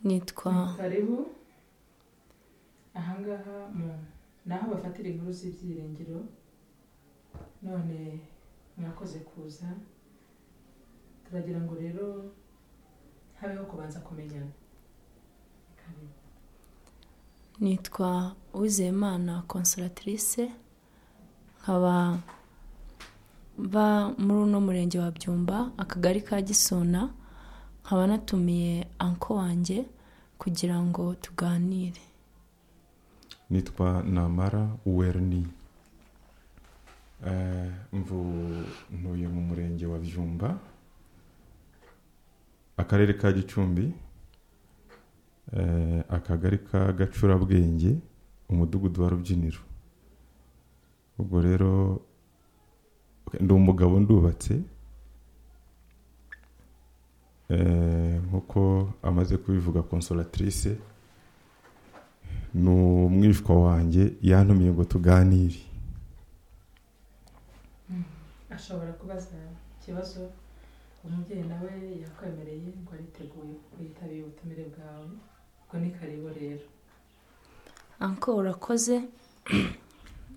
nitwa karibu ahangaha mu ni aho bafatira inkuru z'ibyiringiro none mwakoze kuza turagira ngo rero habeho kubanza kumenyana karibu nitwa uwizeyimana consolatirise nkaba mba muri uno murenge wa byumba akagari ka gisona nkaba natumiye anko wanjye kugira ngo tuganire nitwa namara werni Eh, mvu ntuye mu murenge wa byumba akarere ka gicumbi eh, akagari ka gacurabwenge umudugudu wa rubyiniro ubwo rero ndi umugabo ndubatse Eh, nk'uko amaze kubivuga consolatirise ni umwishwa wanjye yantumiye ngo tuganire ashobora kubaza ikibazo umubyeyi nawe yakwemereye ngo ariteguye ko yitabiriye ubutumire bwawe ubwo ni karibu rero anko urakoze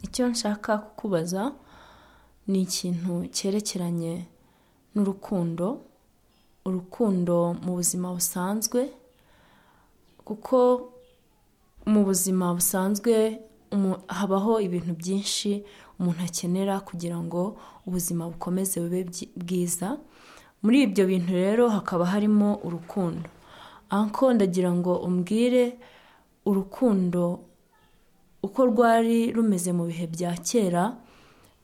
icyo nshaka kukubaza ni ikintu cyerekeranye n'urukundo urukundo mu buzima busanzwe kuko mu buzima busanzwe umu- habaho ibintu byinshi umuntu akenera kugira ngo ubuzima bukomeze bube byi- bwiza muri ibyo bintu rero hakaba harimo urukundo anko ndagira ngo umbwire urukundo uko rwari rumeze mu bihe bya kera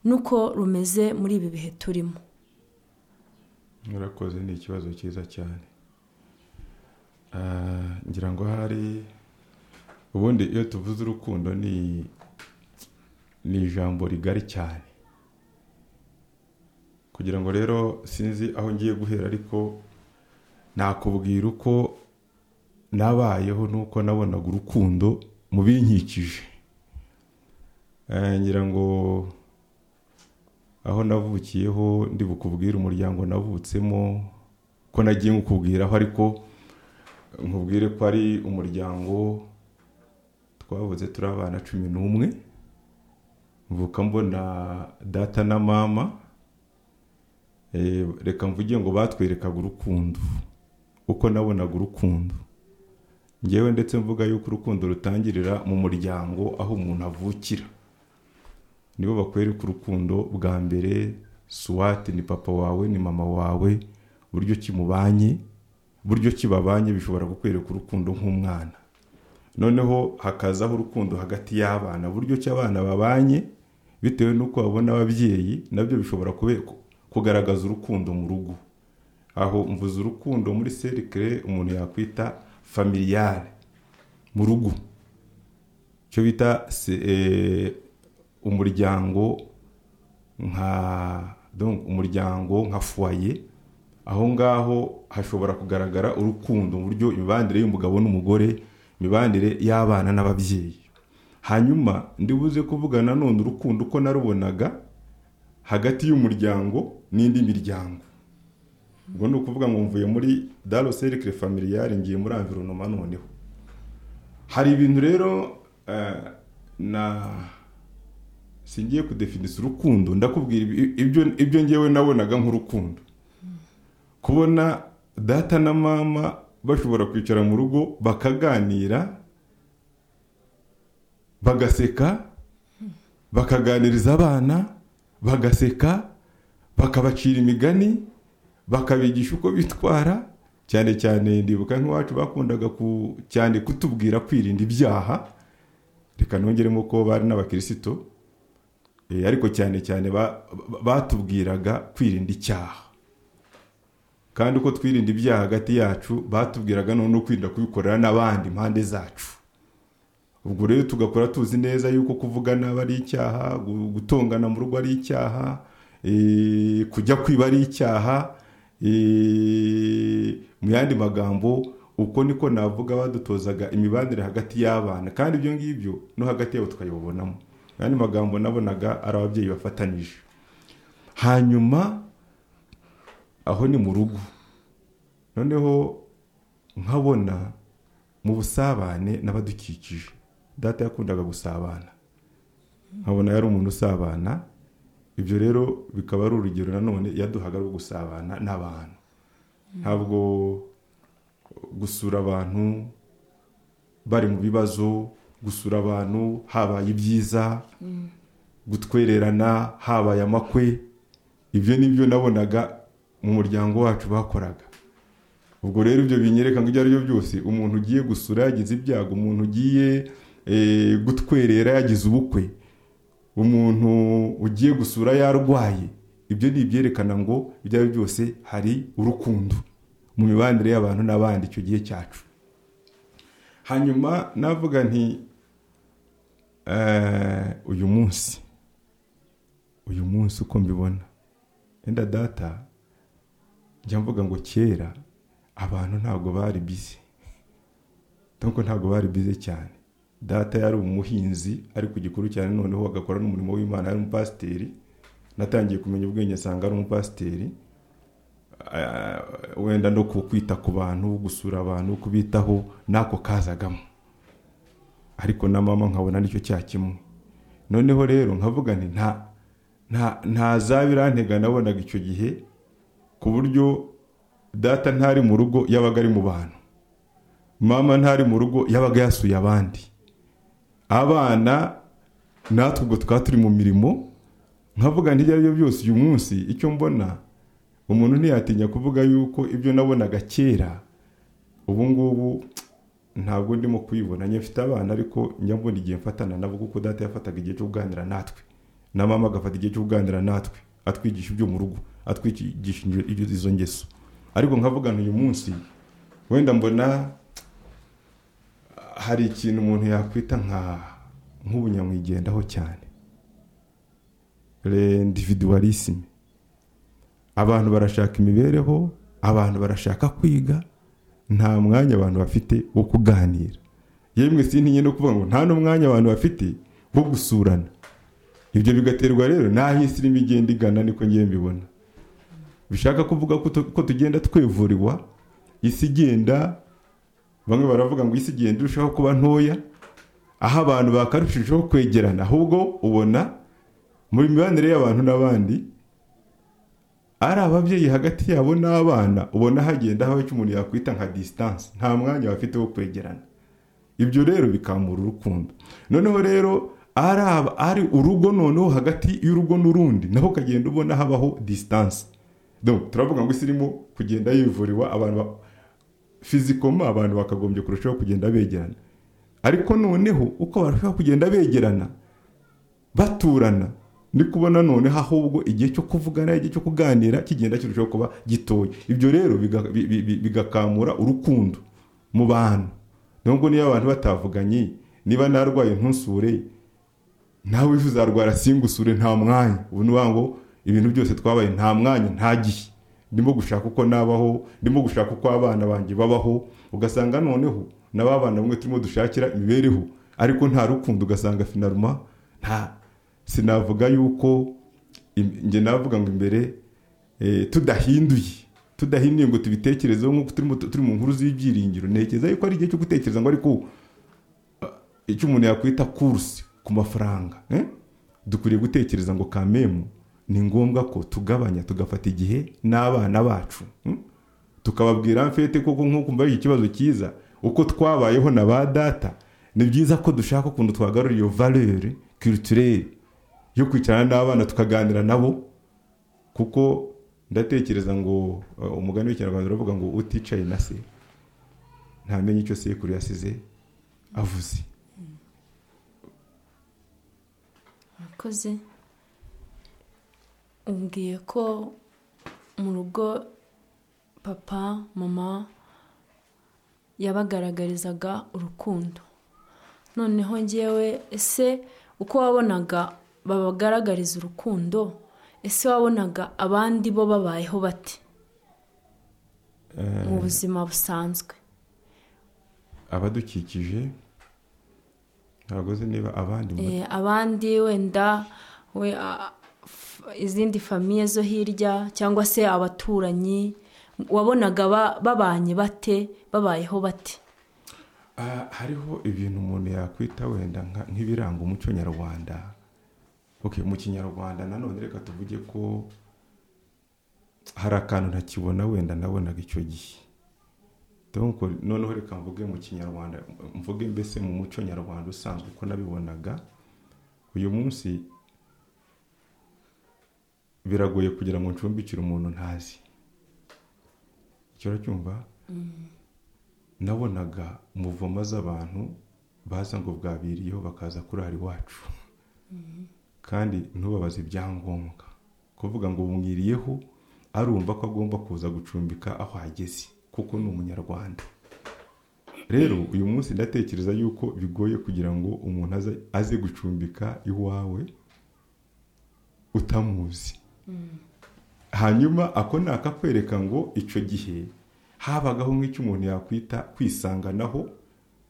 n'uko rumeze muri ibi bihe turimo murakoze ni ikibazo cyiza cyane Ah, ngira ngo hari ubundi iyo tuvuze urukundo ni ni ijambo rigari cyane kugira ngo rero sinzi aho ngiye guhera ariko nakubwira uko nabayeho n'uko nabonaga urukundo mu binkikije Eh, ngira ngo aho navukiyeho ndi bukubwire umuryango navutsemo ko nagiye nkukubwiraho ariko nkubwire ko ari umuryango twavuze turi abana cumi n'umwe mvuka mbona data na mama Eh, reka mvuge ngo batwerekaga urukundo uko nabonaga urukundo ngewe ndetse mvuga yuko urukundo rutangirira mu muryango aho umuntu avukira nibo bakwereka urukundo bwa mbere suwate ni papa wawe ni mama wawe uburyo ki mubanye uburyo ki babanye bishobora kukwereka urukundo nk'umwana noneho hakazaho urukundo hagati y'abana uburyo ki abana babanye bitewe n'uko babona ababyeyi nabyo bishobora kube- kugaragaza urukundo mu rugo aho mvuze urukundo muri serikire umuntu yakwita familiyare mu rugo icyo bita se- eh, umuryango nka donc umuryango nka fuwaye aho ngaho hashobora kugaragara urukundo mu buryo imibanire y'umugabo n'umugore imibanire y'abana n'ababyeyi hanyuma ndibuze kuvuga nanone urukundo uko narubonaga hagati y'umuryango n'indi miryango ubwo ni ukuvuga ngo mvuye muri daro serikire familiyare ngiye muri environoma noneho hari ibintu rero eh, na singiye kudefinisa urukundo ndakubwira ibi- ibyo ibyo ngewe nabonaga nk'urukundo kubona data na mama bashobora kwicara mu rugo bakaganira bagaseka bakaganiriza abana bagaseka bakabacira imigani bakabigisha uko bitwara cyane cyane ndibuka nk'iwacu bakundaga ku- cyane kutubwira kwirinda ibyaha reka nongeremo ko bari n'abakirisito Eh, ariko cyane cyane ba- ba- batubwiraga kwirinda icyaha kandi uko twirinda ibyaha hagati yacu batubwiraga none kwirinda kubikorera n'abandi impande zacu ubwo rero tugakora tuzi neza yuko kuvuga nabi ari icyaha gu- gutongana mu rugo ari icyaha eh, kujya kwiba ari icyaha eh, mu yandi magambo uko niko navuga badutozaga imibanire hagati y'abana kandi ibyo ngibyo no hagati yabo tukayibonamo mu yandi magambo nabonaga ari ababyeyi bafatanije hanyuma aho ni mu rugo noneho nkabona mu busabane n'abadukikije data yakundaga gusabana nkabona yari umuntu usabana ibyo rero bikaba ari urugero nanone yaduhaga rwo gusabana n'abantu ntabwo gusura abantu bari mu bibazo gusura abantu habaye ibyiza gutwererana habaye amakwe ibyo ni byo nabonaga mu muryango wacu bakoraga ubwo rero ibyo binyereka ngo ibyo ari byo byose umuntu ugiye gusura yagize ibyago umuntu ugiye eh, gutwerera yagize ubukwe umuntu ugiye gusura yarwaye ibyo ni ibyerekana ngo ibyo ari byo byose hari urukundo mu mibanire y'abantu n'abandi icyo gihe cyacu hanyuma navuga nti eh, uyu munsi uyu munsi uko mbibona wenda data njya mvuga ngo kera abantu ntabwo bari bize ntabwo ntabwo bari bize cyane data yari umuhinzi ari ku gikuru cyane noneho agakora n'umurimo w'imana yari umupasiteri natangiye kumenya ubwenge nsanga ari umupasiteri Ah, wenda no ku kwita ku bantu gusura abantu kubitaho n'ako kazagamo ariko na mama nkabona nicyo cya kimwe noneho rero nkavuga nti nta nta nta zaba irantega nabonaga icyo gihe ku buryo data ntari mu rugo yabaga ari mu bantu mama ntari mu rugo yabaga yasuye abandi abana natwe ubwo twaba turi mu mirimo nkavuga nti ibyo ari byo byose uyu munsi icyo mbona umuntu ntiyatinya kuvuga yuko ibyo nabonaga kera ubu ngubu ntabwo ndimo kubibona njye mfite abana ariko njya mbona igihe mfatana nabo kuko data yafataga igihe cyo kuganira natwe na mama agafata igihe cyo kuganira natwe atwigisha ibyo mu rugo atwigisha ibyo- ibyo- izo ngeso ariko nkavugana uyu munsi wenda mbona hari ikintu umuntu yakwita nka nk'ubunyamwigendaho cyane rendividuwarisime abantu barashaka imibereho abantu barashaka kwiga nta mwanya abantu bafite wo kuganira yemwe sintinye no kuvuga ngo nta n'umwanya abantu bafite wo gusurana ibyo bigaterwa rero n'aho isi irimo igenda igana niko ngiye mbibona bishaka kuvuga ko tu- ko tugenda twivuriwa isi igenda bamwe baravuga ngo isi igenda irushaho kuba ntoya aho abantu bakarushijeho kwegerana ahubwo ubona muri mibanire y'abantu n'abandi ari ababyeyi hagati yabo n'abana ubona hagenda habaho icyo umuntu yakwita nka disitanse nta mwanya bafite wo kwegerana ibyo rero bikamura urukundo noneho rero ari aba- ari urugo noneho hagati y'urugo n'urundi naho ukagenda ubona habaho disitanse turavuga ngo isi irimo kugenda yivuriwa abantu ba- fizikoma abantu bakagombye kurushaho kugenda begerana ariko noneho uko barushaho kugenda begerana baturana ni kubona noneho ahubwo igihe cyo kuvugana igihe cyo kuganira kigenda kirushaho kuba gitoya ibyo rero biga- bi- bi- bi- bigakamura urukundo mu bantu nubwo niyo abantu batavuganye niba narwaye ntusure nawe wifuza uzarwara singusure nta mwanya ubu ni ngo ibintu byose twabaye nta mwanya nta gihe ndimo gushaka uko nabaho ndimo gushaka uko abana banjye babaho ugasanga noneho na ba bana bamwe turimo dushakira imibereho ariko nta rukundo ugasanga finaruma nta sinavuga yuko im- njye navuga ngo imbere eh, tudahinduye tudahinduye ngo tubitekerezeho nk'uko turimo turi mu nkuru z'ibyiringiro ntekereza yuko ari igihe cyo gutekereza ngo ariko icyo umuntu yakwita kuruse ku mafaranga eh? dukwiriye gutekereza ngo kamemu ni ngombwa ko tugabanya tugafata igihe n'abana bacu hmm? tukababwira mfete koko nk'uko mbaye ikibazo cyiza uko twabayeho na ba data ni byiza ko dushaka ukuntu twagarura iyo valeur culturelle yo kwicarana n'abana tukaganira nabo kuko ndatekereza ngo uh, umugani w'ikinyarwanda uravuga ngo uticaye na se ntamenya icyo sekuru yasize avuze murakoze umbwiye ko mu rugo papa mama yabagaragarizaga urukundo noneho ngewe ese uko wabonaga babagaragariza urukundo ese wabonaga abandi bo babayeho bate mu buzima busanzwe abadukikije ntabwo nzi niba abandi mu- Eh, abandi wenda we a- f- izindi famiye zo hirya cyangwa se abaturanyi wabonaga ba- babanye bate babayeho bate Ah, hariho ibintu umuntu yakwita wenda nka- nk'ibiranga umuco nyarwanda okay mu kinyarwanda nanone reka tuvuge ko hari akantu ntakibona wenda nabonaga icyo gihe Donc, noneho reka mvuge mu kinyarwanda mvuge mbese mu muco nyarwanda usanzwe uko nabibonaga uyu munsi biragoye kugira ngo ncumbikire umuntu ntazi icyo uracyumva nabonaga umuvoma z'abantu baza ngo bwabiriyeho bakaza kurara iwacu kandi ntubabaze ibyangombwa kuvuga ngo bumwiriyeho arumva ko agomba kuza gucumbika aho ageze kuko ni umunyarwanda rero uyu munsi ndatekereza yuko bigoye kugira ngo umuntu aze- aze gucumbika iwawe utamuzi hanyuma ako ni akakwereka ngo icyo gihe habagaho nk'icyo umuntu yakwita kwisanganaho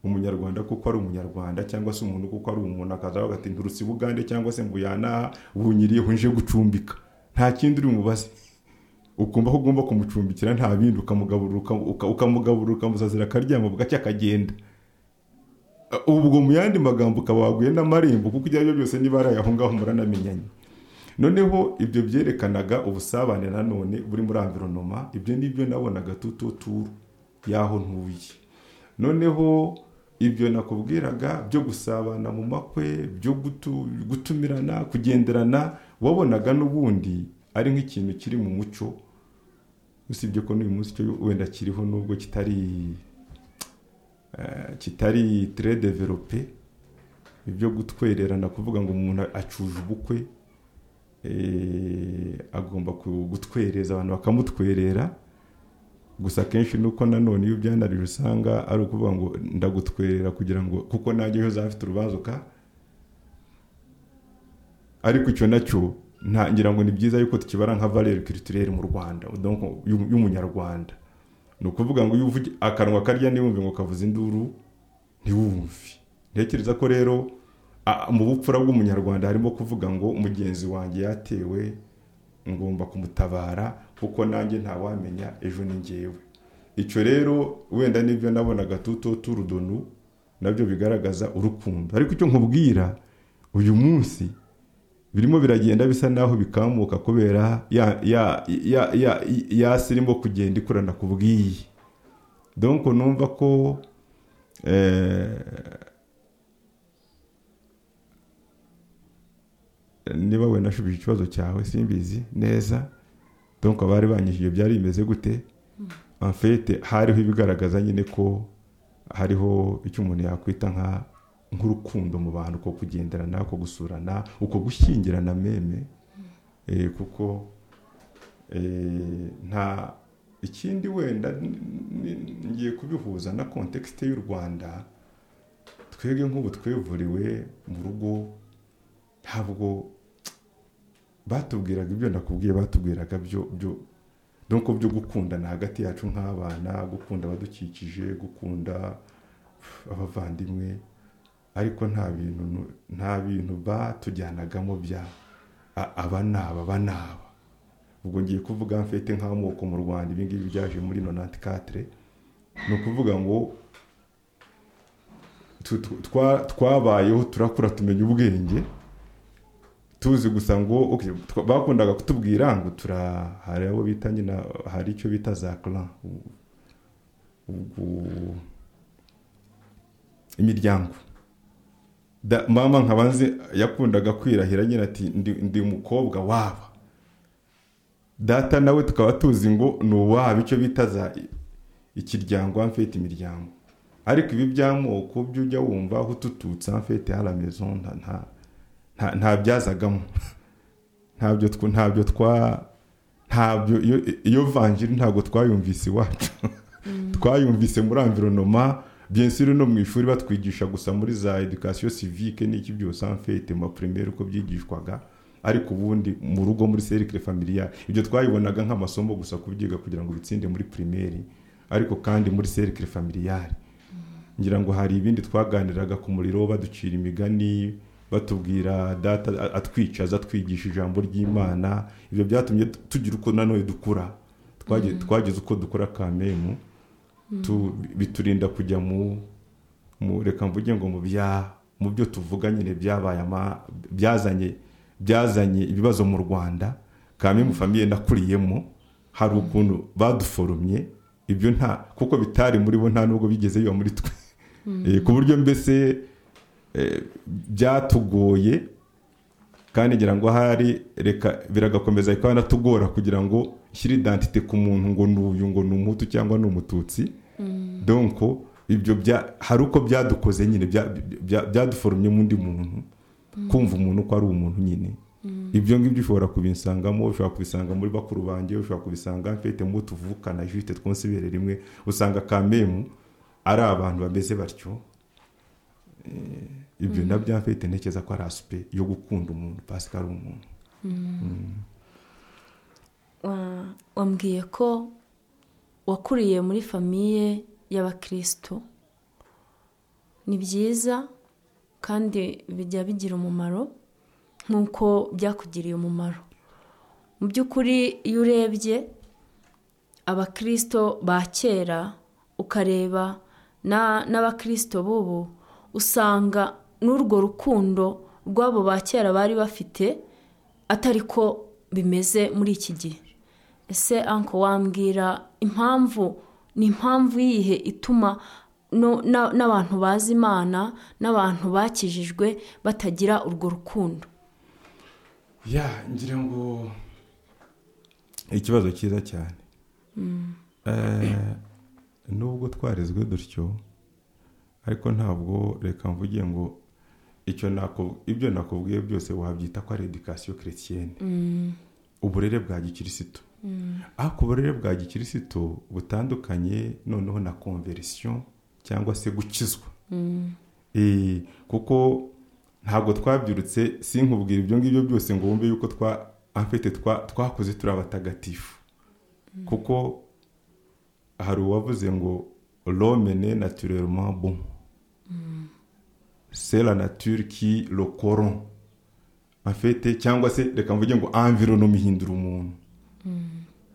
umunyarwanda kuko ari umunyarwanda cyangwa se umuntu kuko ari umuntu akaza avuga ati nturutse i bugande cyangwa se mbuyanaha bunyiriyeho nje gucumbika nta kindi uri umubaze ukumva ko ugomba kumucumbikira nta bindi ukamugaburira uka- uka- ukamugaburira ukamusazira akaryama bugacya akagenda Uh, ubwo mu yandi magambo ukaba waguye n'amarembo kuko ibyo ari byo byose niba ari ayaho ngaho muranamenyanye noneho ibyo byerekanaga ubusabane nanone buri muri environoma ibyo nibyo nabonaga tututuru y'aho ntuye noneho ibyo nakubwiraga byo gusabana mu makwe byo gutu- gutumirana kugenderana wabonaga n'ubundi ari nk'ikintu kiri mu muco usibye ko n'uyu munsi cyo wenda kiriho nubwo kitari eh, kitari tere develope ibyo gutwererana kuvuga ngo umuntu acuje ubukwe eh, agomba ku- gutwereza abantu bakamutwerera gusa akenshi nuko nanone iyo byanarije usanga ari ukuvuga ngo ndagutwerera kugira ngo kuko nanjye ejo uzafite urubanza uka ariko icyo nacyo nta- ngira ngo ni byiza yuko tukibara nka valeur culturelle mu rwanda donc y'u- y'umunyarwanda ni ukuvuga ngo iyo uvuge akanwa karya ntiwumve ngo kavuze induru ntiwumve ntekereza ko rero a- mu bupfura bw'umunyarwanda harimo kuvuga ngo mugenzi wanjye yatewe ngomba kumutabara kuko nanjye ntawamenya ejo ni ngewe icyo rero wenda nibyo nabonaga tuto turudonu nabyo bigaragaza urukundo ariko icyo nkubwira uyu munsi birimo biragenda bisa naho bikamuka kubera ya ya ya ya ya irimo kugenda ikorana kubwiye donc numva ko eh, niba wenda ashubije ikibazo cyawe simbizi neza donc abari banyishyuye byari bimeze gute en fait hariho ibigaragaza nyine ko hariho icyo umuntu yakwita nka nk'urukundo mu bantu ko kugenderana uko gusurana uko gushyingirana meme eh, kuko eh, nta ikindi wenda n- n- ngiye kubihuza na kontekisite y'u rwanda twebwe nk'ubu twevuriwe mu rugo ntabwo batubwiraga ibyo nakubwiye batubwiraga byo byo nuko byo gukundana hagati yacu nk'abana gukunda abadukikije gukunda abavandimwe ariko nta bintu nu- nta bintu batujyanagamo bya a- aba n'aba aba n'aba ubwo ngiye kuvuga mfite nk'amoko mu rwanda ibi ngibi byaje muri nonanti katire ni ukuvuga ngo tu- tu- twa- twabayeho turakura tumenya ubwenge tuzi gusa ngo okay, twa- bakundaga kutubwira ngo tura hari abo bita nyina hari icyo bita za clan U- ubwo imiryango da, mama nkaba nzi yakundaga kwirahira nyina ati ndi, ndi umukobwa waba data nawe tukaba tuzi ngo ni uwaba icyo bita za i- ikiryango amfite imiryango ariko ibi by'amoko byo ujya wumva aho utututse amfite hari amaison nta- nta nta- ntabyazagamo ntabyo tw- ntabyo twa ntabyo iyo- iyo vanjiri ntabwo twayumvise iwacu twayumvise muri environoma byensiri no mu ishuri batwigisha gusa muri za education civique n'iki byose en fait ma primaire uko byigishwaga ariko ubundi mu rugo muri cercle familiale ibyo twayibonaga nk'amasomo gusa kubyiga kugira ngo bitsinde muri primaire ariko kandi muri cercle familiale ngira ngo hari ibindi twaganiraga ku muriro baducira imigani batubwira data a- atwicaza atwigisha ijambo ry'imana ibyo byatumye tu- tugira uko nanone dukura Twagi- twagize uko dukora kamemu tu biturinda kujya mu mu reka mvuge ngo mu bya mu byo tuvuga nyine byabaye ama- byazanye byazanye ibibazo mu rwanda kamwe mu famiye nakuriyemo hari ukuntu baduforomye ibyo nta kuko bitari muri bo nta nubwo bigeze biba muri twe Eh, ku buryo mbese eh, byatugoye kandi ngira ngo ahari reka biragakomeza bikaba natugora kugira ngo nshyire identite ku muntu ngo ni uyu ngo ni umutu cyangwa ni umututsi donko ibyo bya hari uko byadukoze nyine bya- bya- byaduforomye mu undi muntu kumva umuntu ko ari umuntu nyine ibyo ngibyo ushobora kubisangamo ushobora kubisanga muri bakuru banjye ushobora kubisanga mfite mu bo tuvukana jifite twonse ibere rimwe usanga kamemu ari abantu bameze batyo Eh, ibyo nabyo mfite ntekereza ko ari asipe yo gukunda umuntu pasika ari umuntu Wa- wambwiye ko wakuriye muri famiye y'abakristo ni byiza kandi bijya bigira umumaro nk'uko byakugiriye umumaro mu by'ukuri iyo urebye abakristo ba kera ukareba na- n'abakristo b'ubu usanga n'urwo rukundo rw'abo ba kera bari bafite atari ko bimeze muri iki gihe ese anko wambwira impamvu ni impamvu yihe ituma no- na- n'abantu bazi imana n'abantu bakijijwe batagira urwo rukundo ya ngira ngo ikibazo cyiza cyane Eh, nubwo twarezwe dutyo ariko ntabwo reka mvuge ngo icyo nako ibyo nakubwiye byose wabyita ko ari edikasiyo keretiyene uburere bwa gikirisitu ariko uburere bwa gikirisitu butandukanye noneho na konverisiyo cyangwa se gukizwa Eh, kuko ntabwo twabyirutse sinkubwira ibyo ngibyo byose ngo wumve yuko twa afite twa- twakoze turi abatagatifu kuko hari uwavuze ngo romene naturellement bon c'est la nature qui le coron afite cyangwa se reka mvuge ngo environnement ihindura umuntu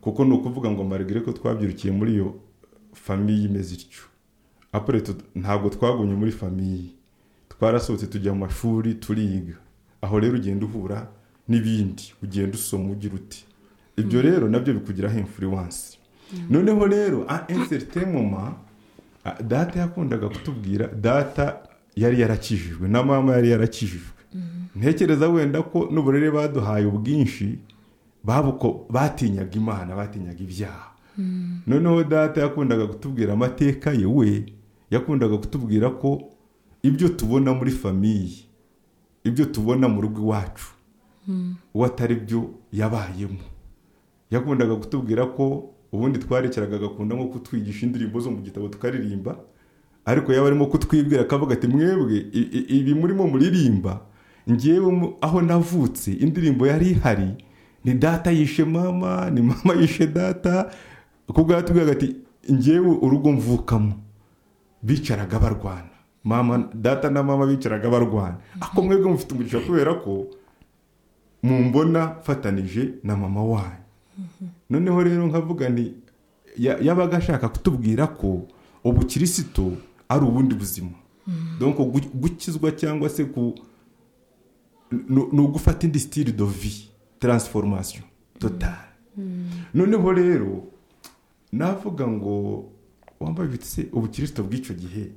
kuko ni ukuvuga ngo marigire ko twabyirukiye muri iyo famiye imeze ityo apure tu- ntabwo twagumye muri famiye twarasohotse tujya mu mashuri turiga aho rero ugenda uhura n'ibindi ugenda usoma ugira uti ibyo rero nabyo bikugiraho influence noneho rero a incertain moment ah, data yakundaga kutubwira data yari yarakijijwe na mama yari yarakijijwe ntekereza wenda ko n'uburere baduhaye ubwinshi babuko batinyaga imana batinyaga ibyaha noneho data yakundaga kutubwira amateka ye we yakundaga kutubwira ko ibyo tubona muri famiye ibyo tubona mu rugo iwacu uwo atari byo yabayemo yakundaga kutubwira ko ubundi twarekeraga agakunda nko kutwigisha indirimbo zo mu gitabo tukaririmba ariko yaba arimo kutwibwira akavuga ati mwebwe i- i- ibi murimo muririmba ngewe mu- aho navutse indirimbo yari ihari ni data yishe mama ni mama yishe data kuko yatubwiraga ati ngewe urugo mvukamo bicaraga barwana mama data na mama bicaraga barwana ariko mwebwe mufite umugisha kubera ko mumbona mfatanije na mama wanyu noneho rero nkavuga nti ya- yabaga ashaka kutubwira ko ubukirisitu ari ubundi buzima donc gu- gukizwa cyangwa se ku ni- ni ugufata indi sitiri do vi taransiforomasiyo totari noneho rero navuga ngo wambaye ibitse ubukirisitu bw'icyo gihe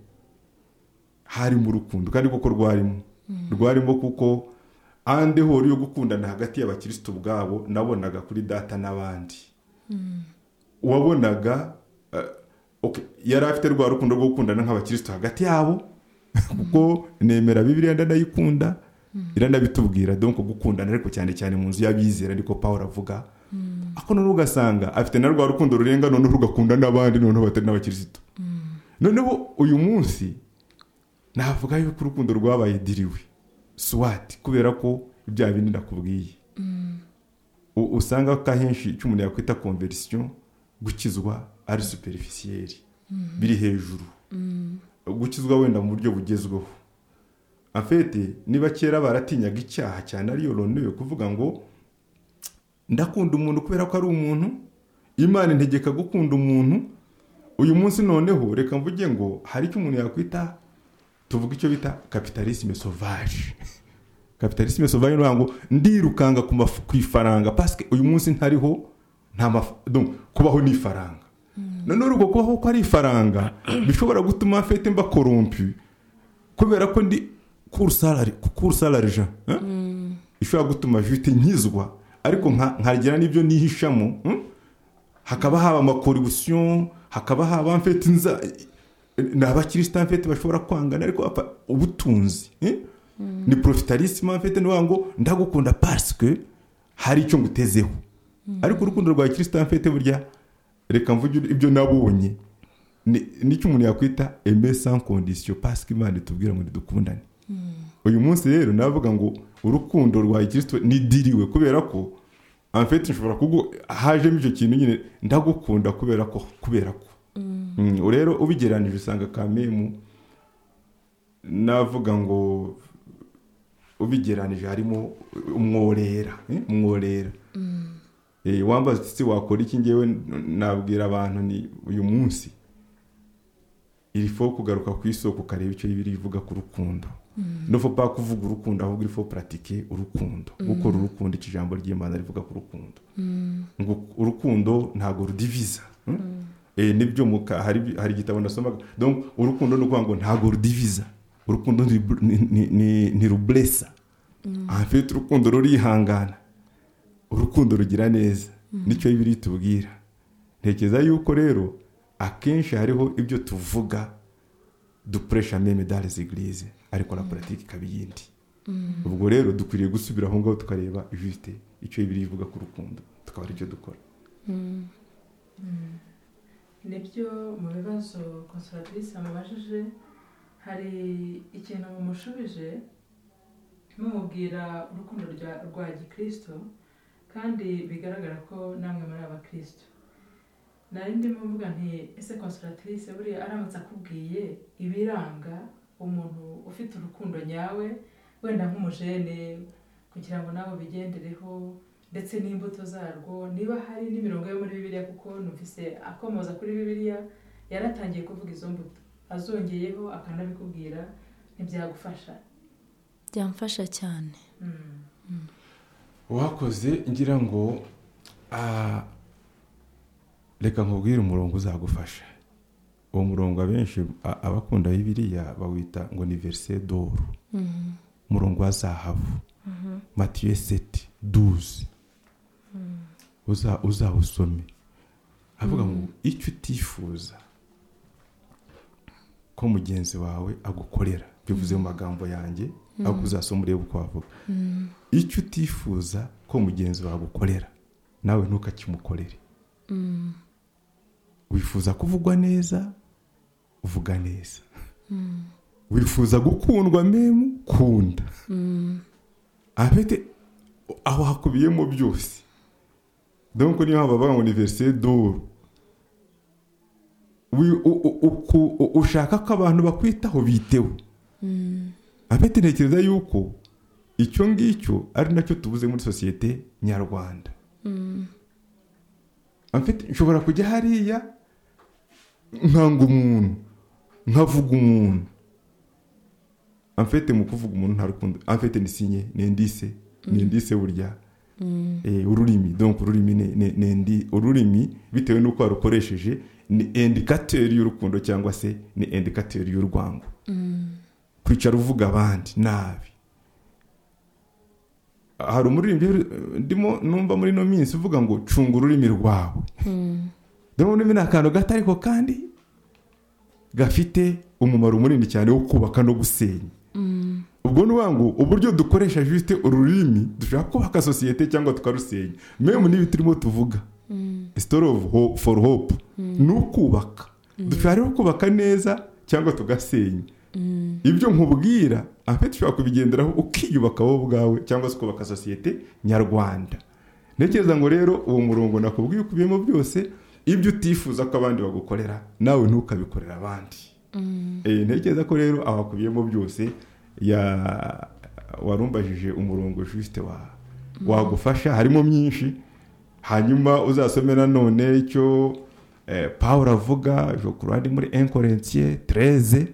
harimo urukundo kandi koko rwarimo rwarimo kuko ande hori yo gukundana hagati y'abakirisitu ubwabo nabonaga kuri data n'abandi wabonaga eh, okay, yari afite rwa rukundo rwo gukundana nk'abakirisitu hagati yabo kuko nemera bibiriya ndanayikunda iranabitubwira donko gukundana ariko cyane cyane mu nzu y'abizera ariko paul avuga ako noneho ugasanga afite na rwa rukundo rurenga noneho rugakunda n'abandi noneho batari n'abakirisitu noneho uyu munsi navuga yuko urukundo rwabaye diriwe swati kubera ko ibya bindi nakubwiye U- usanga ko ahenshi icyo umuntu yakwita konverisiyo gukizwa ari superifisiyeri biri hejuru gukizwa wenda mu buryo bugezweho afete niba kera baratinyaga icyaha cyane ariyo ronewe kuvuga ngo ndakunda umuntu kubera ko ari umuntu imana integeka gukunda umuntu uyu munsi noneho reka mvuge ngo hari icyo umuntu yakwita tuvuga icyo bita kapitalisme sauvage kapitalisme sauvage ni ngo ndirukanga ku maf- ku ifaranga pasike uyu munsi ntariho nta maf- donc kubaho ni ifaranga none urwo kubaho ko ari ifaranga bishobora gutuma mfite mba korompi kubera ko ndi kuru salari kuru salari ja hein? ishobora gutuma jute nkizwa ariko nka- nkagira n'ibyo nihishamo hein? hakaba haba amakoribisiyo hakaba haba mfite inza ni abakirisita mfite bashobora kwangana ariko apa- ubutunzi eh? ni porofitarisima mfite ni ngo ndagukunda pasike hari icyo ngutezeho ariko urukundo rwa kirisita mfite burya reka mvuge ibyo nabonye ni- nicyo umuntu yakwita eme sans condition pasike imana itubwira ngo ntidukundane uyu munsi rero navuga ngo urukundo rwa kirisito nidiriwe kubera ko amfete nshobora kugu hajemo icyo kintu nyine ndagukunda kubera ko kubera ko Mm, rero ubigereranije usanga kamemu navuga ngo ubigereranije harimo umworera eh, umworera Eh, wambaza uti se wakora iki ngewe n- nabwira abantu ni uyu munsi iri fo kugaruka ku isoko ukareba icyo bibiri ivuga ku rukundo nufo pa kuvuga urukundo ahubwo iri fo puratike urukundo gukora urukundo iki jambo ry'imana rivuga ku rukundo ngo urukundo ntabwo rudiviza hmm? Eh, nibyo muka hari hari igitabo nasomaga donc urukundo ni ukuvuga ngo ntabwo rudiviza urukundo ni ni- ni- ni- ni ruburesa ahafite urukundo rurihangana urukundo rugira neza nicyo bibiri tubwira ntekereza yuko rero akenshi hariho ibyo tuvuga dukoresha meme dans les églises ariko la politique ikaba iyindi ubwo rero dukwiriye gusubira aho ngaho tukareba juste icyo bibiri ivuga ku rukundo tukaba aricyo dukora nibyo mu bibazo konsoratisi amubajije hari ikintu mumushubije mumubwira urukundo rwa- rwa gikristo kandi bigaragara ko namwe muri abakristo nari ndimo mvuga nti ese konsoratisi buriya aramutse akubwiye ibiranga umuntu ufite urukundo nyawe wenda nk'umujene kugira ngo nawe ubigendereho ndetse n'imbuto zarwo niba hari n'imirongo yo muri bibiliya kuko numvise akomoza kuri bibiliya yaratangiye kuvuga izo mbuto azongeyeho akanabikubwira ntibyagufasha byamfasha cyane Mm. wakoze ngira ngo ah, reka nkubwire umurongo uzagufasha uwo murongo abenshi a- abakunda bibiriya bawita ngo ni verise doru umurongo wa zahabu matiyo seti duzi uza- uzawusome avuga ngo icyo utifuza ko mugenzi wawe agukorera bivuze mu magambo yanjye ahubwo uzasoma urebe uko wavuga icyo utifuza ko mugenzi wawe agukorera nawe ntukakimukorere wifuza kuvugwa neza vuga neza wifuza gukundwa memu kunda afite aho hakubiyemo byose donc niyo mpamvu bavuga ngo ni verise doro Wi- u- u- uku- u- ushaka ko abantu bakwitaho biteho afite ntekereza yuko icyo ngicyo ari nacyo tubuze muri sosiyete nyarwanda Amfite- nshobora kujya hariya nkanga umuntu nkavuga umuntu amfite mu kuvuga umuntu nta rukundo amfite ni sinye ni indise ni indise burya Eh, ururimi donc ururimi ni- ni- ni indi- ururimi bitewe n'uko warukoresheje ni indikateri y'urukundo cyangwa se ni indikateri y'urwango kwicara uvuga abandi nabi hari umuririmbyi eh, ndimo numva muri ino minsi uvuga ngo cunga ururimi rwawe ndabona ururimi ni akantu gato ariko kandi gafite umumaro munini cyane wo kubaka no gusenya ubwo ni ukuvuga ngo uburyo dukoresha jute ururimi dushobora kubaka sosiyete cyangwa tukarusenya memu n'ibi turimo tuvuga story of ho- for hope ni ukubaka dushobora rero kubaka neza cyangwa tugasenya ibyo nkubwira afite ushobora kubigenderaho ukiyubaka wowe ubwawe cyangwa se ukubaka sosiyete nyarwanda ntekereza ngo rero uwo murongo nakubwiye ukubiyemo byose ibyo utifuza ko abandi bagukorera nawe ntukabikorera abandi Eh, ntekereza ko rero abakubiyemo byose ya- warumbajije umurongo juste wa wagufasha harimo myinshi hanyuma uzasome nanone icyo eh, pawulo avuga je crois ari muri enkorensiye tereze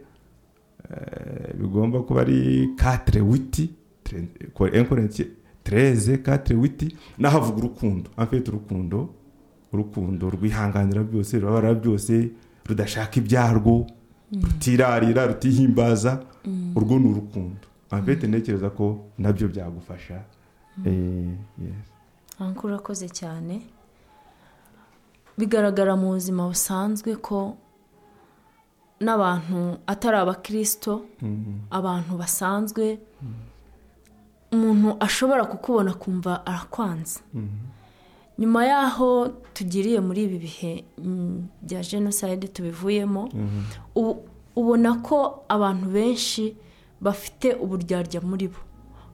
Eh, bigomba kuba ari katire witi enkorensi tereze katire witi n'ahavuga urukundo afite urukundo urukundo rwihanganira byose rurabara byose rudashaka ibyarwo rutirarira rutihimbaza urwo ni urukundo afite ntekereza ko nabyo byagufasha Eh, yes. ankuru urakoze cyane bigaragara mu buzima busanzwe ko n'abantu atari abakirisito Mhm. abantu basanzwe umuntu ashobora kukubona akumva arakwanze Mhm. nyuma y'aho tugiriye muri ibi bihe mm, bya jenoside tubivuyemo Mhm. ubu- ubona ko abantu benshi bafite uburyarya muri bo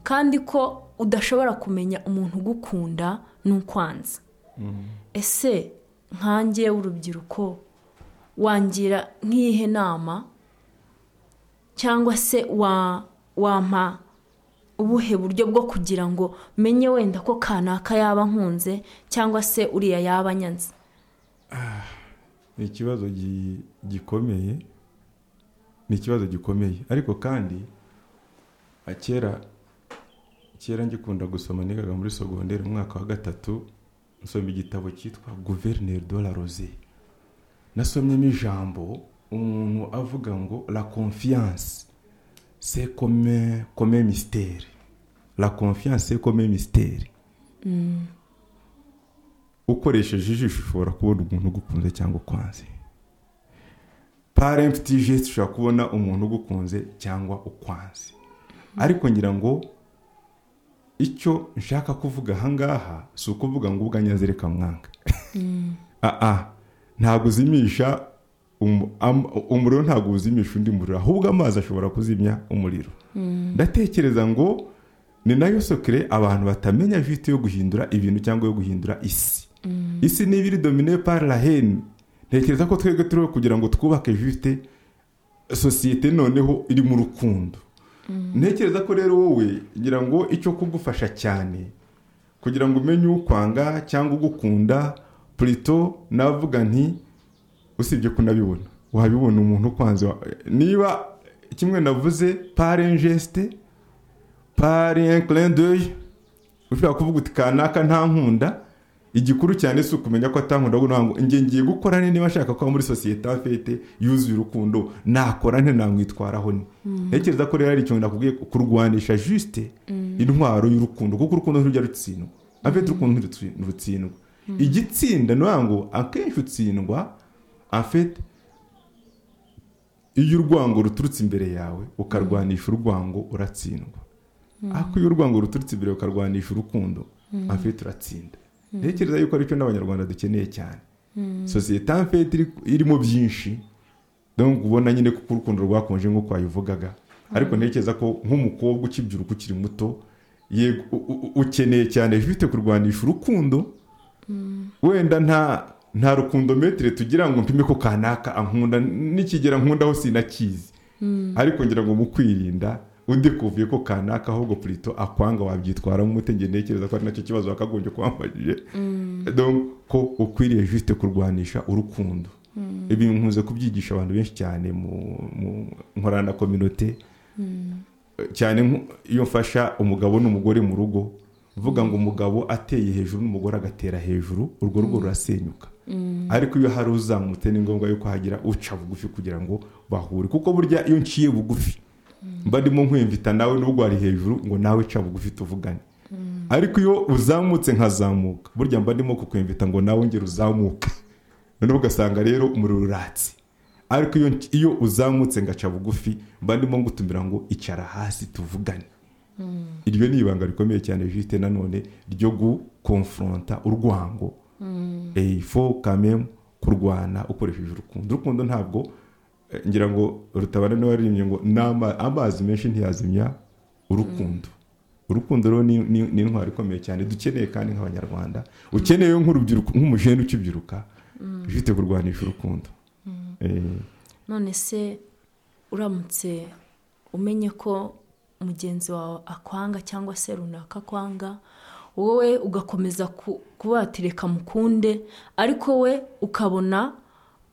kandi ko udashobora kumenya umuntu ugukunda n'ukwanza Mhm. ese nkange w'urubyiruko wangira nk'iyihe nama cyangwa se wa wampa ubuhe buryo bwo kugira ngo menye wenda ko kanaka yaba nkunze cyangwa se uriya yaba anyanze ni ikibazo gi- gikomeye ni ikibazo gikomeye ariko kandi ah, kera kera ngikunda gusoma nigaga muri sogonderi umwaka wa gatatu nsoma igitabo cyitwa guverineri de la rose nasomyemo ijambo umuntu avuga ngo la confiance c'est comme comme mystère la confiance c'est comme mystère ukoresheje ijisho ushobora kubona umuntu ugukunze cyangwa ukwanze par empty geste ushobora kubona umuntu ugukunze cyangwa ukwanze ariko ngira ngo icyo nshaka kuvuga ahangaha si ukuvuga ngo ubwo anyaze reka mwanga aa ntabwo uzimisha umu- am- umuriro ntabwo uzimisha undi muriro ahubwo amazi ashobora kuzimya umuriro ndatekereza ngo ni nayo sokere abantu batamenya vite yo guhindura ibintu cyangwa yo guhindura isi isi niba iri domine par la hene ntekereza ko twebwe turiho kugira ngo twubake vite sosiyete noneho iri mu rukundo ntekereza ko rero wowe ngira ngo icyo kugufasha cyane kugira ngo umenye ukwanga cyangwa ugukunda purito navuga nti usibye kunabibona wabibona umuntu ukwanze wa- niba kimwe navuze pare injesite pari enkirendoyi ushobora kuvuga uti kanaka nta nkunda igikuru cyane si ukumenya ko atankunda ahubwo ni ukuvuga ngo njye ngiye gukora nte niba nshaka kuba muri sosiyete afite yuzuye urukundo nakora nte namwitwaraho ni ntekereza ko rero ari ikintu nakubwiye kurwanisha jisite intwaro y'urukundo kuko urukundo ntirujya rutsindwa afite urukundo ntirutsi- ntirutsindwa igitsinda ni ukuvuga ngo akenshi utsindwa afite iyo urwango ruturutse imbere yawe ukarwanisha urwango uratsindwa ariko iyo urwango ruturutse imbere ukarwanisha urukundo afite uratsinda ntekereza yuko aricyo n'abanyarwanda dukeneye cyane sosiyete afite irimo byinshi donc ubona nyine kuko urukundo rwakonje nk'uko wabivugaga ariko ntekereza ko nk'umukobwa ukibyiruka ukiri muto yego u- u- u- ukeneye cyane vite kurwanisha urukundo wenda nta nta rukundometire tugira ngo mpime ko kanaka ankunda nikigera nkundaho sinakizi ariko ngira ngo mu kwirinda undi kuvuye ko kanaka ahubwo purito akwanga wabyitwaramo umute nge ntekereza ko ari nacyo kibazo wakagombye kwambaje ko ukwiriye juste kurwanisha urukundo ibi nkunze kubyigisha abantu benshi cyane mu mu- nkorana na kominote cyane nko- iyo mfasha umugabo n'umugore mu rugo uvuga ngo umugabo ateye hejuru n'umugore agatera hejuru urwo rugo rurasenyuka ariko iyo hari uzamutse ni ngombwa yuko hagira uca bugufi kugira ngo bahure kuko burya iyo nciye bugufi mba ndimo nkwemvita nawe n'ubwo wari hejuru ngo nawe ca bugufi tuvugane ariko iyo uzamutse nkazamuka burya mba ndimo kukwemvita ngo nawe ngera uzamuka noneho ugasanga rero umuriro uratse ariko iyo, iyo uzamutse ngaca bugufi mba ndimo ngutumira ngo icara hasi tuvugane iryo ni ibanga rikomeye cyane jite nanone ryo gukonfronta urwango Eh, fo kamemu kurwana ukoresheje urukundo urukundo ntabwo eh, ngira ngo rutabana n'uwaririmbye ngo "N'ama- amazi menshi ntiyazimya urukundo urukundo rero ni- ni ni intwaro ikomeye cyane dukeneye kandi nk'abanyarwanda ukeneye nk'urubyiruko nk'umujene ukibyiruka ufite kurwanisha urukundo Eh, none se uramutse umenye ko mugenzi wawe akwanga cyangwa se runaka akwanga wowe ugakomeza ku- kuba watereka mukunde ariko we ukabona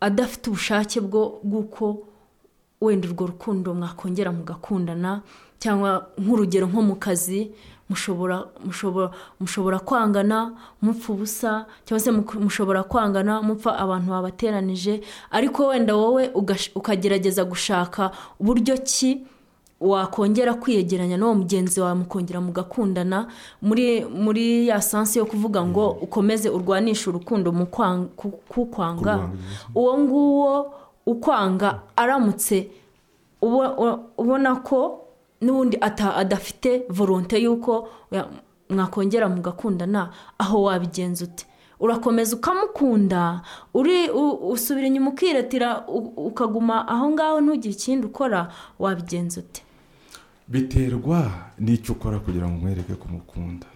adafite ubushake bwo bw'uko wenda urwo rukundo mwakongera mugakundana cyangwa nk'urugero nko mu kazi mushobora mushobora mushobora kwangana mupfa ubusa cyangwa se muku- mushobora kwangana mupfa abantu babateranije ariko wenda wowe ugash- ukagerageza gushaka uburyo ki wakongera kwiyegeranya n'uwo mugenzi wawe mukongera mugakundana muri muri ya sansi yo kuvuga ngo ukomeze urwanishe urukundo mu kwang- ku- kukwanga Kurwanya. uwo nguwo ukwanga aramutse ubo- u- ubona ko n'ubundi ata- adafite volonte y'uko ya- mwakongera mugakundana aho wabigenza ute urakomeza ukamukunda uri u- usubira inyuma ukiratira u- ukaguma aho ngaho ntugire ikindi ukora wabigenza ute biterwa n'icyo ukora kugira ngo umwereke ko umukunda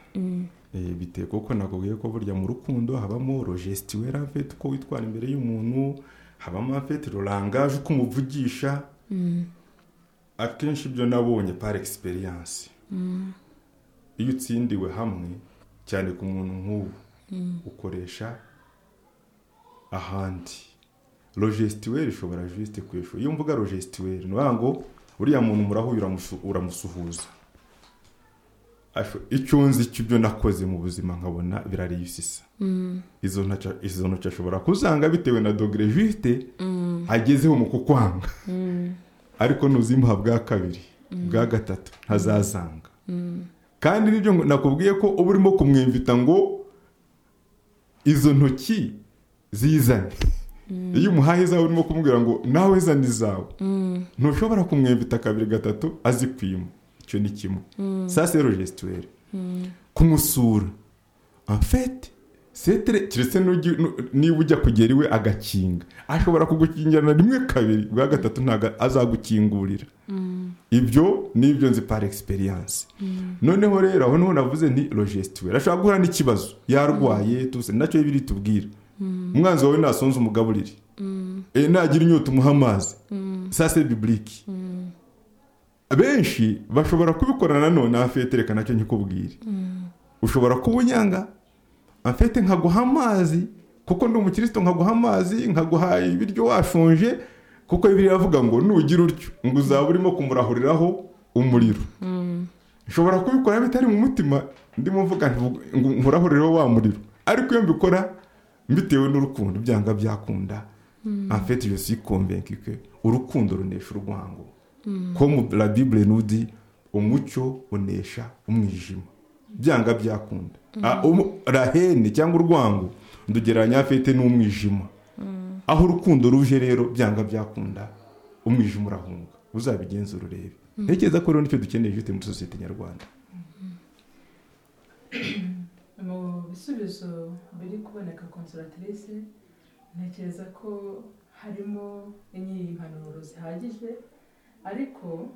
Eh, bitewe kuko nakubwiye ko burya mu rukundo habamo rogesiti wera mfete uko witwara imbere y'umuntu habamo mfete rurangaje uko umuvugisha akenshi ibyo nabonye par egisperiyanse iyo utsindiwe hamwe cyane ku muntu nk'ubu ukoresha ahandi rogesitiweri ishobora jisite kwishyura iyo mvuga rogesitiweri ni ukuvuga ngo uriya muntu murahuye uramusu- uramusuhuza Asho- icyo nzi cy'ibyo nakoze mu buzima nkabona birariyisisa izo ntoki- izo ntoki ashobora kuzanga bitewe na dogere jisite agezeho mu kukwanga ariko nuzimuha bwa kabiri bwa gatatu ntazazanga kandi nibyo ngo- nakubwiye ko uba urimo kumwimvita ngo izo ntoki zizane iyo umuhaye izawe urimo kumubwira ngo nawe zane izawe ntushobora kumwimvita kabiri gatatu azikwima icyo ni kimwe sa sero gesituweri kumusura amfete setere keretse n'ujya- nu- niba ujya kugera iwe agakinga ashobora kugukingirana rimwe kabiri bwa gatatu ntabwo azagukingurira ibyo ni ibyo nzi par egisperiyanse noneho rero aho niho navuze ni rogesitiweri ashobora guhura n'ikibazo yarwaye tuse nacyo biritubwira umwanzi wawe nasonze umugaburire Eh, nagira inyota umuha amazi sa se biburike benshi bashobora kubikora nanone afite reka nacyo nkikubwire ushobora kuba unyanga afite nkaguha amazi kuko ndi umukristo nkaguha amazi nkaguha ibiryo washonje kuko bibiliya iravuga ngo nugira utyo ngo uzaba urimo kumurahuriraho umuriro nshobora kubikora bitari mu mutima ndimo mvuga nti vuga- ngo nkurahurireho wa muriro ariko iyo mbikora mbitewe n'urukundo byanga byakunda afite iyo si konvenki ke urukundo runesha urwango ko mu la bibure nudi umucyo unesha umwijima byanga byakunda Ah, umu- rahene cyangwa urwango ndugereranya afite n'umwijima aho urukundo ruje rero byanga byakunda umwijima urahunga uzabigenzura urebe ntekereza ko rero nicyo dukeneye ifite muri sosiyete nyarwanda mu bisubizo biri kuboneka konsoratrice ntekereza ko harimo impanuro zihagije ariko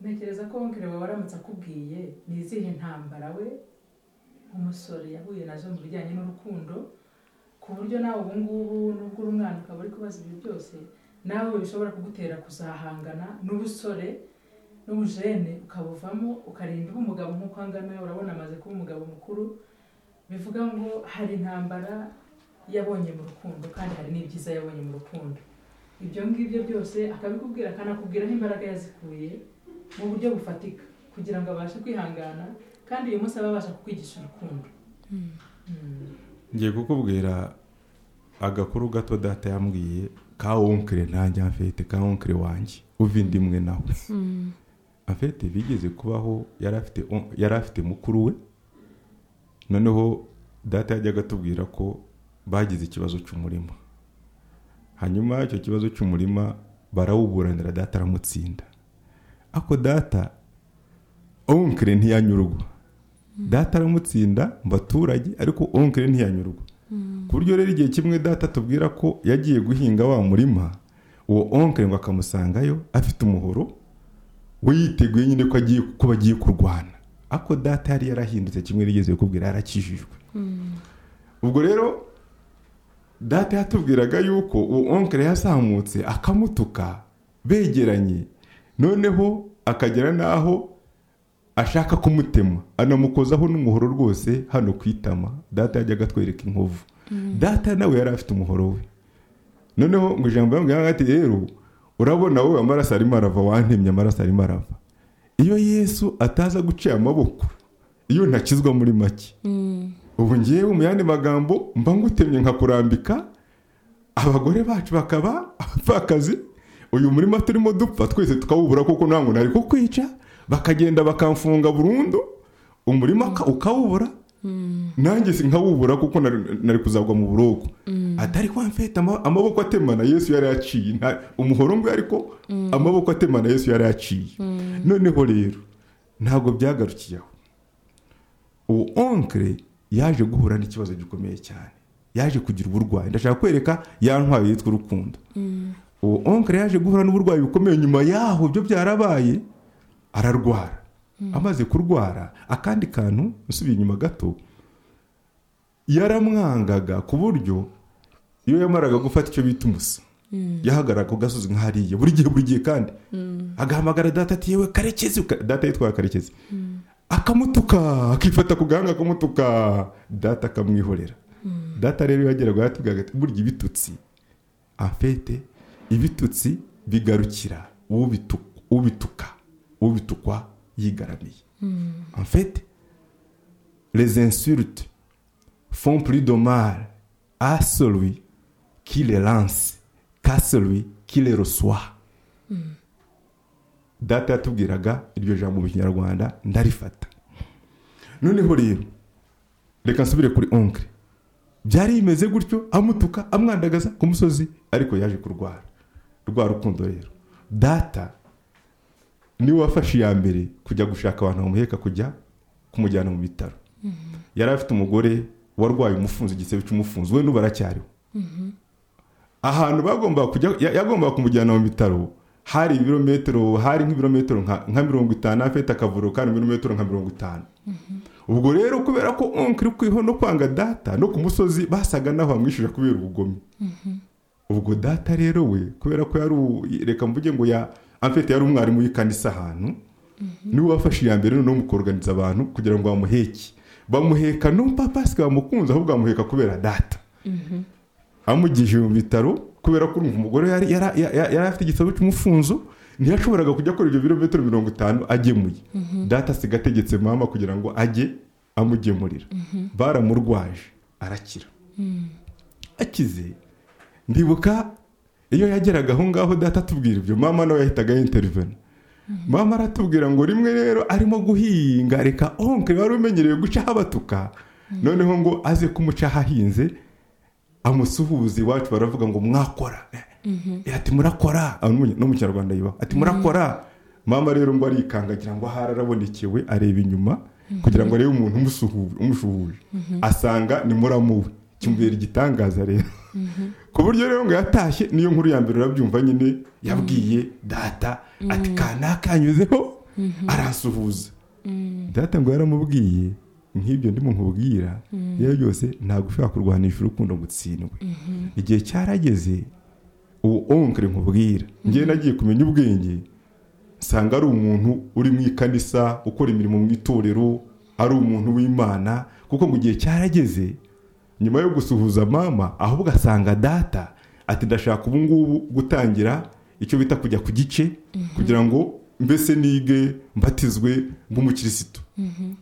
ntekereza ko wonkere wawe aramutse akubwiye ni izihe ntambara we nk'umusore yahuye nazo mu bijyanye n'urukundo ku buryo nawe ubu ngubu nubwo uri umwana ukaba uri kubaza ibyo byose nawe bishobora kugutera kuzahangana n'ubusore n'ubujene ukabuvamo ukarinda uba umugabo nk'uko aha ngaha urabona amaze kuba umugabo mukuru bivuga ngo hari intambara yabonye mu rukundo kandi hari n'ibyiza yabonye mu rukundo ibyo ngibyo byose akabikubwira akanakubwira n'imbaraga yazikuye mu buryo bufatika kugira ngo abashe kwihangana kandi uyu munsi abe abasha kukwigisha urukundo Mm. ngiye kukubwira agakuru gato data yambwiye ka wonkere ntange afite ka wonkere wanjye uva indi imwe nawe afite bigeze kubaho yari afite yari afite mukuru we noneho data yajyaga atubwira ko bagize ikibazo cy'umurima hanyuma icyo kibazo cy'umurima barawuburanira data aramutsinda ako data onkere ntiyanyurwa data aramutsinda mu baturage ariko onkere ntiyanyurwa ku buryo rero igihe kimwe data tubwira ko yagiye guhinga wa murima uwo onkere ngo akamusangayo afite umuhoro we yiteguye nyine ko agiye ko bagiye kurwana ako data yari yarahindutse kimwe rigeze kukubwira yarakijijwe ubwo rero data yatubwiraga yuko uwo onkere yazamutse akamutuka begeranye noneho akagera n'aho ashaka kumutema anamukozaho n'umuhoro rwose hano ku itama data yajyaga atwereka inkovu data nawe yari afite umuhoro we noneho ngo ijambo yambwira ati rero urabona wowe amaraso arimo arava wantemye amaraso arimo arava iyo yesu ataza guciye amaboko iyo ntakizwa muri make ubu ngewe mu yandi magambo mba ngutemye nkakurambika abagore bacu bakaba abapfakazi uyu murima turimo dupfa twese tukawubura kuko ntabwo nari kukwica bakagenda bakamfunga burundu umurima ka- ukawubura nanjye si nkawubura kuko nari nari kuzagwa mu buroko atari kwa mfite ama- amaboko atemana yesu yari yaciye nta- umuhoro ngo ariko amaboko atemana yesu yari yaciye noneho rero ntabwo byagarukiye aho uwo onkire yaje guhura n'ikibazo gikomeye cyane yaje kugira uburwayi ndashaka kwereka ya ntwari yitwa urukundo uwo onkire yaje guhura n'uburwayi bukomeye nyuma yaho ibyo byarabaye ararwara amaze kurwara akandi kantu usubiye inyuma gato yaramwangaga ku buryo iyo yamaraga gufata icyo bita umusa yahagarara ku gasozi nk'ahariya buri gihe buri gihe kandi agahamagara data ati yewe karekezi uka- data yitwaga karekezi akamutuka akifata ku gahanga akamutuka data akamwihorera data rero iyo yageraga yaratubwiraga ati burya ibitutsi afete ibitutsi bigarukira ubitu- ubituka ubitukwa yigaramiye afete les insultes font plus de mal à celui qui les lance qu'à celui qui les reçoit data yatubwiraga iryo jambo mu kinyarwanda ndarifata noneho rero reka nsubire kuri onkire byari bimeze gutyo amutuka amwandagaza ku musozi ariko yaje kurwara rwa rukundo rero data niwe wafashe iya mbere kujya gushaka abantu bamuheka kujya kumujyana mu bitaro yari afite umugore warwaye umufunzo igisebe cy'umufunzo we n'ubu aracyariho ahantu bagombaga kujya ya- yagombaga kumujyana mu bitaro hari ibirometero hari nk'ibirometero nka nka mirongo itanu afite akavuriro kandi ibirometero nka mirongo itanu ubwo rero kubera ko onkiri kwiho no kwanga data no ku musozi basaga naho bamwishyura kubera ubugome ubwo data rero we kubera ko yari u- reka mvuge ngo ya amfite yari umwarimu w'ikanisa ahantu niwe wafashe iya mbere noneho mu koroganiza abantu kugira ngo bamuheke bamuheka no papasika bamukunze ahubwo bamuheka kubera data amugije mu bitaro kubera ko urumva umugore yari yari- yari yari afite igisabo cy'umufunzo ntiyashoboraga kujya akora ibyo birometero mirongo itanu agemuye data asiga ategetse mama kugira ngo ajye amugemurira baramurwaje arakira akize ndibuka iyo yageraga aho ngaho data atubwira ibyo mama nawe yahitaga yinterivena mama aratubwira ngo rimwe rero arimo guhinga reka onkire wari umenyereye guca abatuka noneho ngo aze kumuca ahahinze amusuhuza iwacu baravuga ngo mwakora Eh, ati murakora Ah, no mu- no mu kinyarwanda yubaho ati murakora mama rero ngo arikanga agira ngo ahari arabonekewe areba inyuma kugira ngo arebe umuntu umusuhu- umushuhuje asanga ni muramuwe kimubera igitangaza rero ku buryo rero ngo yatashye niyo nkuru ya mbere urabyumva nyine yabwiye data ati kanaka yanyuzeho aransuhuza data ngo yaramubwiye nk'ibyo ndimo nkubwira rero byose ntabwo ushobora kurwanisha urukundo ngo utsindwe igihe cyarageze uwo onkire nkubwira ngewe nagiye kumenya ubwenge nsanga ari umuntu uri mu ikanisa ukora imirimo mu itorero ari umuntu w'imana kuko ngo igihe cyarageze nyuma yo gusuhuza mama ahubwo asanga data ati ndashaka ubu ngubu gutangira icyo bita kujya ku gice kugira ngo mbese nige mbatizwe nk'umukirisitu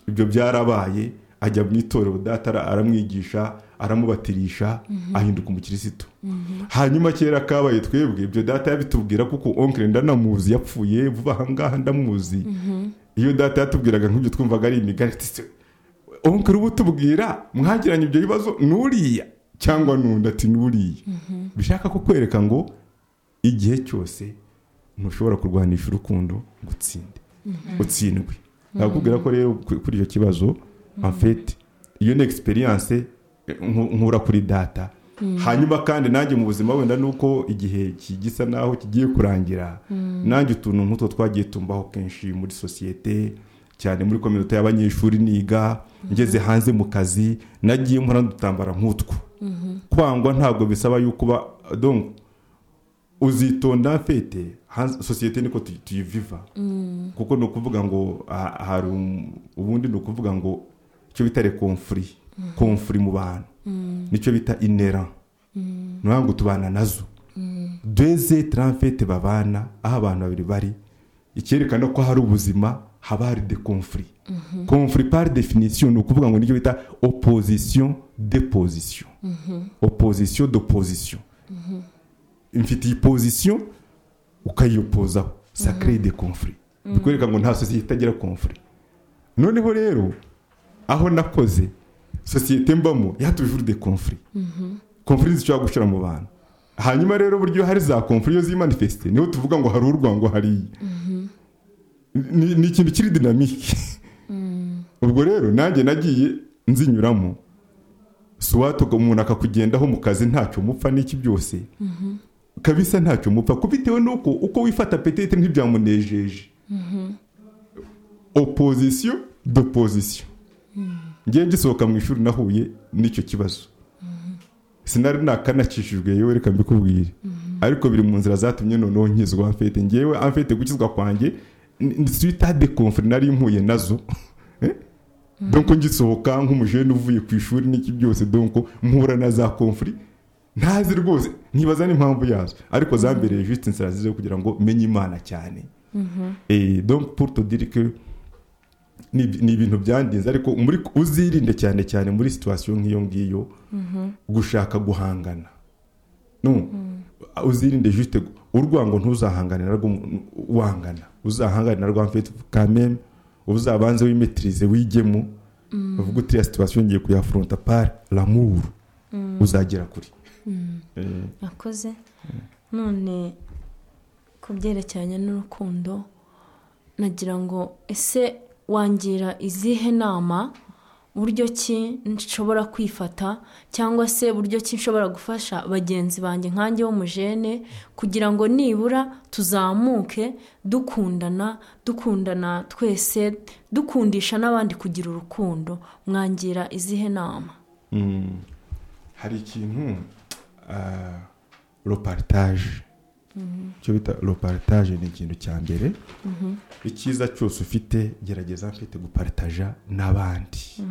ibyo byarabaye ajya mu itorero data ara- aramwigisha aramubatirisha ahinduka umukirisitu hanyuma kera kabaye twebwe ibyo data yabitubwira kuko onkire ndanamuzi yapfuye vuba aha ngaha ndamuzi iyo data yatubwiraga nk'ibyo twumvaga ari imigani ati se onkire uba utubwira mwagiranye ibyo bibazo n'uriya cyangwa n'undi ati n'uriya bishaka kukwereka ngo igihe cyose ntushobora kurwanisha urukundo ngo utsinde utsindwe nakubwira ko rero ku- kuri icyo kibazo amfete iyo ni egisperiyanse nkura kuri data hanyuma kandi nanjye mu buzima wenda ni uko igihe ki- gisa naho kigiye kurangira nanjye utuntu nk'utwo twagiye tumbaho kenshi muri sosiyete cyane muri kominote y'abanyeshuri niga ngeze hanze mu kazi nagiye nkora n'udutambara nk'utwo kwangwa ntabwo bisaba yuko uba donc uzitonda mfete hanze- sosiyete niko tuyi- tuyiviva kuko ni ukuvuga ngo ah, hari um- ubundi ni ukuvuga ngo icyo bita rekomfuri komfuri mu bantu nicyo bita inera ni ukuvuga ngo tubana nazo deze taramfete babana aho abantu babiri bari icyerekana ko hari ubuzima haba hari de komfuri komfuri pari definisiyo ni ukuvuga ngo nicyo bita opozisiyo de pozisiyo opozisiyo do pozisiyo mfite iyi pozisiyo ukayiyopozaho sakire de komfuri bikwereka ngo nta sosiyete itagira komfuri noneho rero aho nakoze sosiyete mbamo yatujuje de komfuri komfuri zishobora gushyira mu bantu hanyuma rero uburyo hari za komfuri iyo zimanifesite niho tuvuga ngo hari urwango hariya ni ni ikintu kiri dinamike ubwo rero nanjye nagiye nzinyuramo si uwatuga umuntu akakugendaho mu kazi ntacyo mupfa n'iki byose kabisa ntacyo mupfa kubitewe n'uko uko wifata petete ntibyamunejeje opozisiyo do pozisiyo ngiye ngisohoka mu ishuri nahuye n'icyo kibazo sinari nakanakishijwe yewe reka mbikubwire ariko biri mu nzira zatumye noneho nkizwa amfete ngewe amfete gukizwa kwanjye twita de komfuri nari mpuye nazo donko ngisohoka nk'umujene uvuye ku ishuri n'iki byose donko mpura na za komfuri ntazi rwose ntibaza n'impamvu yazo ariko zambereye jisite inzira zo kugira ngo menye imana cyane donko puruto dirike ni ibintu byandinze ariko uzirinde cyane cyane muri situwasiyo nk'iyo ngiyo gushaka guhangana uzirinde jisite urwango ntuzahanganira wangana uzahanganira rwa mfite kameme uzabanze wimetirize wigemo uvuga utiriya situwasiyo ngiye kuyafurunta pari ramuru uzagera kuri nakoze none ku byerekeranye n'urukundo nagira ngo ese wangira izihe nama buryo ki nshobora kwifata cyangwa se buryo ki nshobora gufasha bagenzi banjye nkange w'umujene kugira ngo nibura tuzamuke dukundana dukundana twese dukundisha n'abandi kugira urukundo mwangira izihe nama hari ikintu roparitaje icyo bita roparitaje ni ikintu cya mbere icyiza cyose ufite gerageza mfite guparitaja n'abandi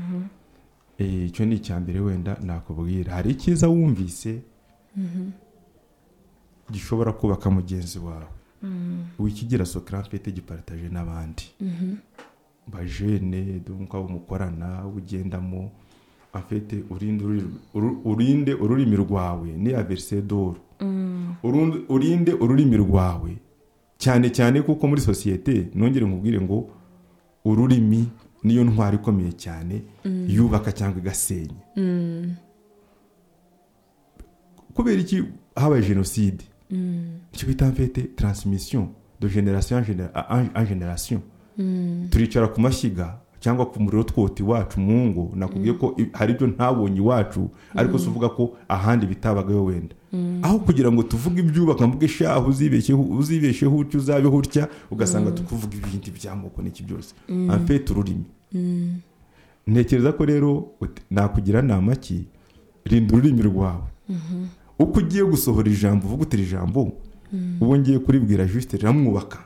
icyo ni icya mbere wenda nakubwira hari icyiza wumvise gishobora kubaka mugenzi wawe wikigira sokara mfite giparitaje n'abandi bajene duka umukorana ugendamo afite urinde ururimi rwawe ni averisedoro urinde ururimi rwawe cyane cyane kuko muri sosiyete nongere nkubwire ngo ururimi niyo ntwara ikomeye cyane yubaka cyangwa igasenya kubera iki habaye jenoside icyo bita mfite taransimisiyo do generasiyo a generasiyo turicara ku mashyiga cyangwa ku muriro twota iwacu mu ngo nakubwiye ko hari ibyo ntabonye iwacu ariko si uvuga ko ahandi bitabagayo wenda aho kugira ngo tuvuge ibyubaka mvuge shaho uzibeshyeho utyo uzabeho utya ugasanga tukuvuga ibindi by'amoko n'iki byose amfete ururimi ntekereza ko rero nakugira nama ki rinda ururimi rwawe uko ugiye gusohora ijambo uvuga utira ijambo uwo ngiye kuribwira jisite riramwubaka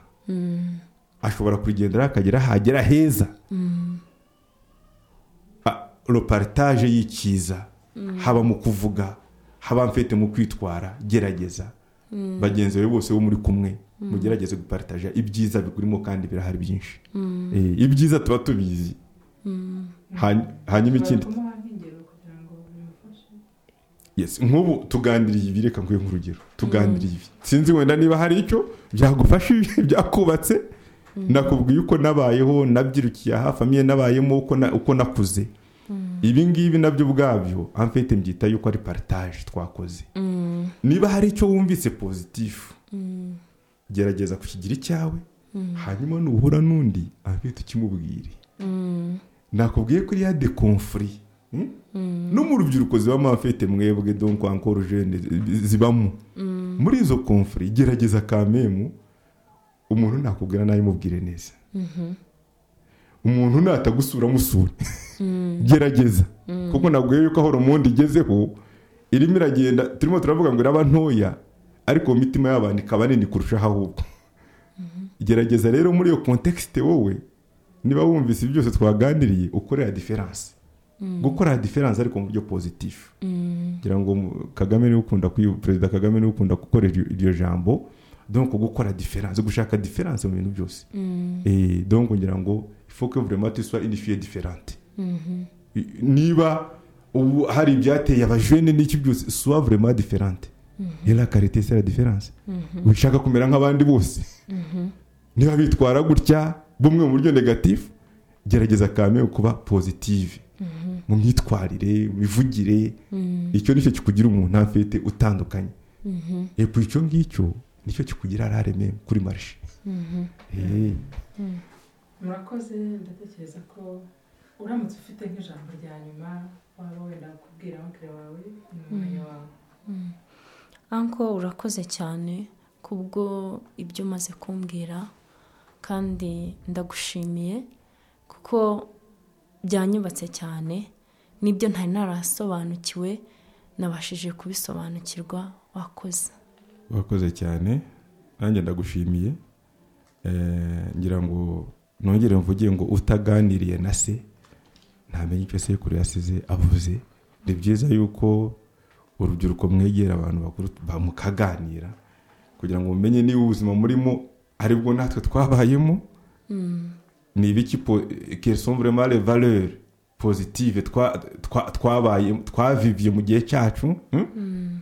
ashobora kurigenderaho akagera hagera heza roparitaje y'ikiza haba mu kuvuga haba mfite mu kwitwara gerageza bagenzi bawe bose bo muri kumwe mugerageze guparitaja ibyiza bikurimo kandi birahari byinshi ibyiza tuba tubizi hanyuma ikindi nk'ubu tuganiriye ibi reka nkwiye nk'urugero tuganiriye ibi sinzi wenda niba hari icyo byagufashije byakubatse nakubwiye uko nabayeho nabyirukiye aha famiye nabayemo uko nakuze ibi ngibi nabyo ubwabyo amfite mbyita yuko ari paritaje twakoze niba hari icyo wumvise pozitifu gerageza kukigira icyawe hanyuma nuhura n'undi amfite ukimubwire nakubwiye ko iriya de komfuri no mu rubyiruko zibamo amfite mwebwe donko ankoro jene zibamo muri izo komfuri gerageza kamemu umuntu nakubwira nabi mubwire neza umuntu natagusura amusure gerageza kuko nabwo yuko aho romonde igezeho irimo iragenda turimo turavuga ngo iraba ntoya ariko mu mitima y'abantu ikaba nini kurusha ahubwo gerageza rero muri iyo kontekisite wowe niba wumvise byose twaganiriye ukorera diferanse gukora diferanse ariko mu buryo pozitifu ngira ngo kagame niwe ukunda kwiyu- perezida kagame niwe ukunda gukoresha iryo jambo donko gukora diferanse gushaka diferanse mu bintu byose Eh, donc ngira ngo il faut que vraiment tu sois une fille différente I- niba ubu hari ibyateye abajene n'iki byose sois vraiment différente et la carité c'est la différence ushaka kumera nk'abandi bose niba bitwara gutya bumwe mu buryo negatif gerageza kame kuba positive mu myitwarire mu mivugire icyo nicyo kikugira umuntu afite utandukanye et puis icyo ngicyo nicyo kikugira rareme kuri marche Eh. murakoze ndatekereza ko uramutse ufite nk'ijambo rya nyuma waba wenda kubwira abakiriya wawe ni umwanya wawe anko urakoze cyane kubwo ibyo umaze kumbwira kandi ndagushimiye kuko byanyubatse cyane n'ibyo ntari narasobanukiwe nabashije kubisobanukirwa wakoze urakoze cyane nanjye ndagushimiye Eh, ngira ngo nongere mvuge ngo utaganiriye na se ntamenya icyo sekuru yasize avuze ni byiza yuko urubyiruko mwegera abantu bakuru mukaganira kugira ngo mumenye niba ubuzima murimo aribwo natwe twabayemo ni ibiki quelles sont vraiment les valeurs positive twa- twa- twabaye twaviviye mu gihe cyacu hmm?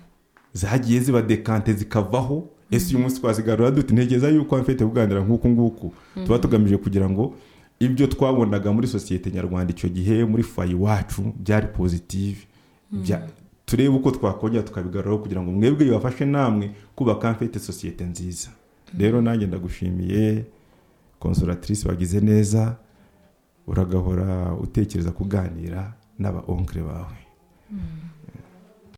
zagiye ziba dekante zikavaho ese uyu munsi twazigarura dute ntekereza yuko mfite kuganira nk'uku nguku tuba tugamije kugira ngo ibyo twabonaga muri sosiyete nyarwanda icyo gihe muri fayi iwacu byari positive Bya- turebe uko twakongera tukabigaruraho kugira ngo mwebwe bibafashe namwe kubaka mfite sosiyete nziza rero nanjye ndagushimiye konsoratrice wagize neza uragahora utekereza kuganira n'aba onkire bawe